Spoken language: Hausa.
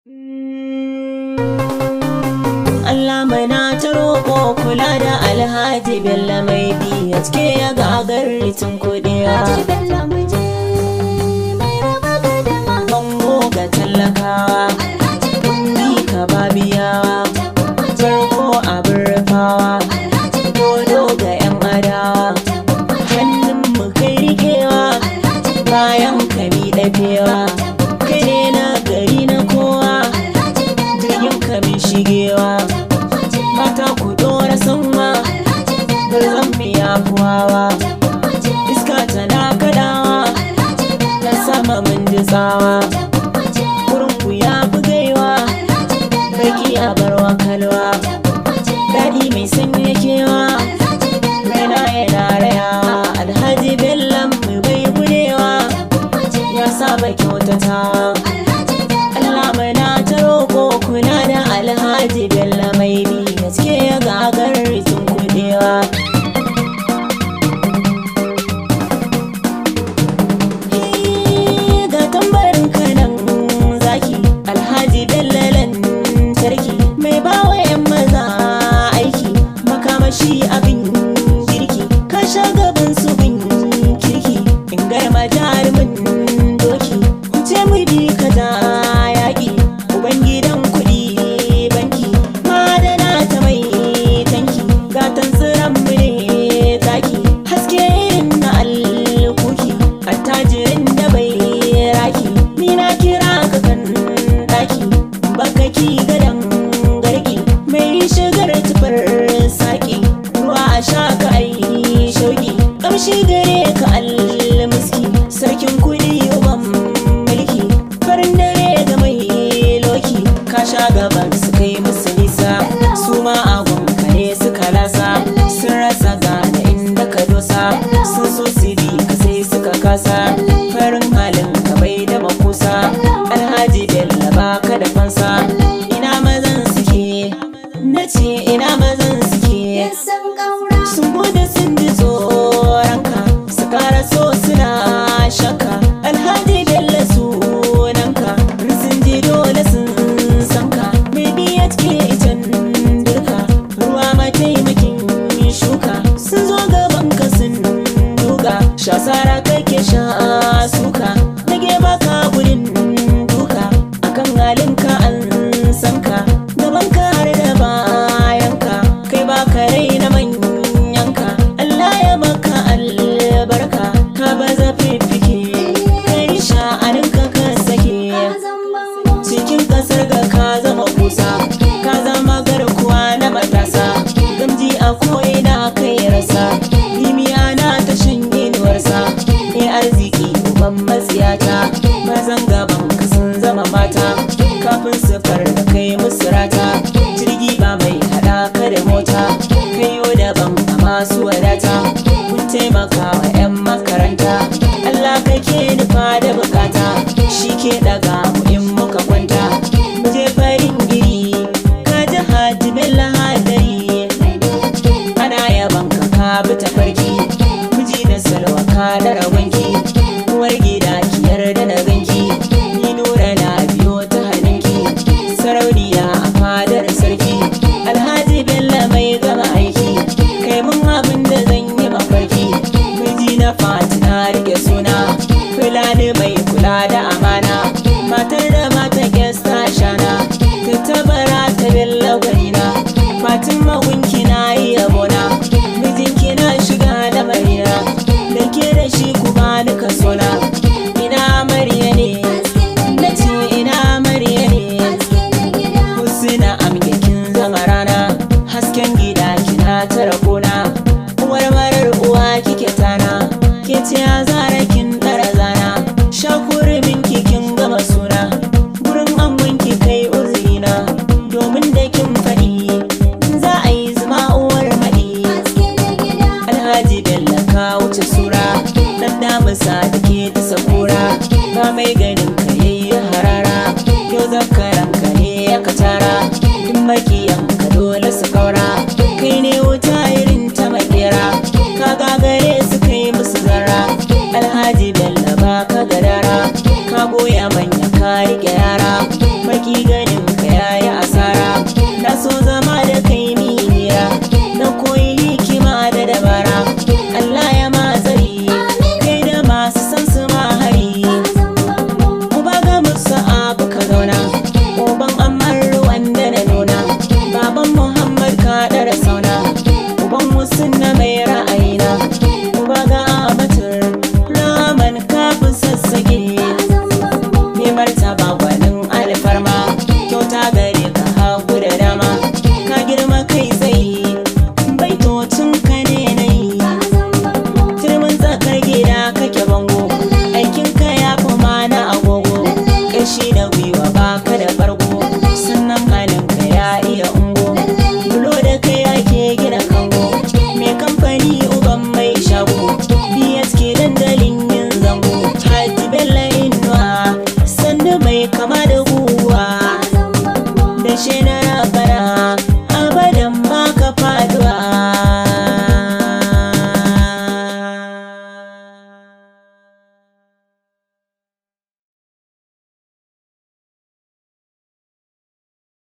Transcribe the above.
Allah mana ta roƙo kula da alhaji Bello mai biya cike ya gagar ritin kuɗiya. Bango ga tallakawa, kundi ka babiyawa, farko abin rufawa, dodo ga 'yan adawa, hannun mu kai rikewa, bayan kami ɗafewa, kai ne na gari na kowa, jirgin kamin shigewa. mata ku dora sanwa garzan biya kuwawa iska tana kadawa ta sama mun ji tsawa wurin ku ya bugaiwa baki a barwa kalwa daɗi mai sanya kewa raina yana rayawa alhaji bellan mu bai gudewa ya saba kyautatawa Allah mana ta roƙo kula da alhaji bello mai bi gaske ya gagar rikin kudewa ga tambarin kanan zaki alhaji bello lantarki mai bawa 'yan maza aiki makamashi abin girki ka sha gaban su bin kirki in garma jarumin doki wuce mu bi ka da yaƙi ubangidan kuɗi banki madana ta mai tanki gatan tsiran mu ne zaki haske irin na alkuki attajirin da bai raki ni na kira ka kan daki bakaki gadan garki mai shigar tufar saki ruwa a sha ka ai shauki kamshi gare ka almuski sarkin kuɗi uban mulki farin dare ga mai loki ka sha gaban su kai musu nisa su ma agon kare suka lasa sun rasa gane inda ka dosa sun so su bi ka sai suka kasa farin halin ka bai da makusa alhaji bello baka da fansa ina mazan suke na ce ina mazan suke sun gode sun ji tsoronka su kara so suna shakka alhaji bello sunanka sun ji dole sun sanka mai biya ke itan dirka ruwa mataimakin shuka sun zo gaban ka sun duka shasara kake sha suka nage baka gudun duka akan halinka an sanka gaban ka har da bayanka kai baka raina manyanka Allah ya maka albarka ka baza fifike kai sha'aninka ka sake cikin kasar ga ka zama kusa ka zama garkuwa na matasa gamji a ko'ina kai rasa limiya na ta shan inuwarsa ne arziki uban matsiyata mazan gaban ka sun zama mata kafin su da kai musu rata jirgi ba mai haɗa ka da mota kayo daban a masu wadata kun taimaka wa 'yan makaranta Allah kake nufa da bukata shi ke daga mu in muka kwanta mu je farin giri ka ji haji bella hadari ana yaban ka ka bi ta farki miji da salwa ka da rawanki uwar gida ki yarda na ganki ni nura na biyo ta hannunki sarauniya a fadar sarki alhaji bello mai gama aiki kai mun abin da zan yi mafarki miji na fatina rike suna fulani mai kula da amana matar da mata gesta shana ta tabara ta bello gwanina fatima gunki na yi yabona mijinki na shiga da marina da ke da shi kuma duka sona ina amarya ne na ce ina amarya ne husna amge kin zama rana hasken gida kina tara kona uwar marar uwa kike tana ke ce a zara kin dara zana shakurumin kin gama suna gurin amman ki kai uzina domin da kin faɗi za a yi zama uwar maɗi alhaji bello ka wuce sura dan damusa da ke ta sakura ba mai ganin ka yayi harara yau zakaran ka ne aka tara duk makiyan ka dole su kaura kai ne wuta irin ta makera ka gagare su kai musu zara alhaji bello ba ka gadara ka goya manya